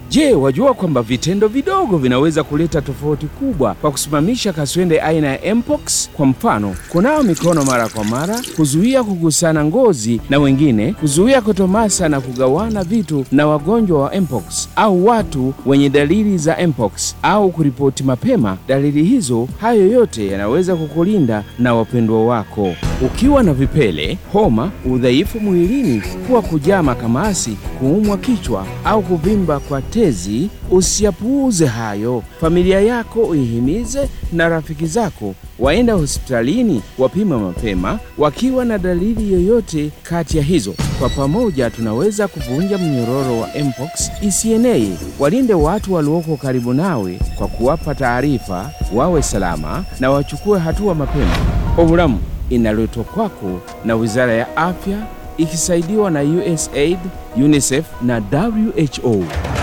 Je, wajua kwamba vitendo vidogo vinaweza kuleta tofauti kubwa kwa kusimamisha kaswende aina ya mpox? Kwa mfano, kunawa mikono mara kwa mara, kuzuia kugusana ngozi na wengine, kuzuia kutomasa na kugawana vitu na wagonjwa wa mpox au watu wenye dalili za mpox, au kuripoti mapema dalili hizo. Hayo yote yanaweza kukulinda na wapendwa wako. Ukiwa na vipele, homa, udhaifu mwilini, kuwa kujaa makamasi, kuumwa kichwa au kuvimba kwa tezi, usiyapuuze hayo. Familia yako uihimize na rafiki zako waenda hospitalini wapima mapema wakiwa na dalili yoyote kati ya hizo. Kwa pamoja tunaweza kuvunja mnyororo wa mpox isienee. Walinde watu walioko karibu nawe kwa kuwapa taarifa, wawe salama na wachukue hatua mapema. Ovulamu inaletwa kwako na Wizara ya Afya ikisaidiwa na USAID, UNICEF na WHO.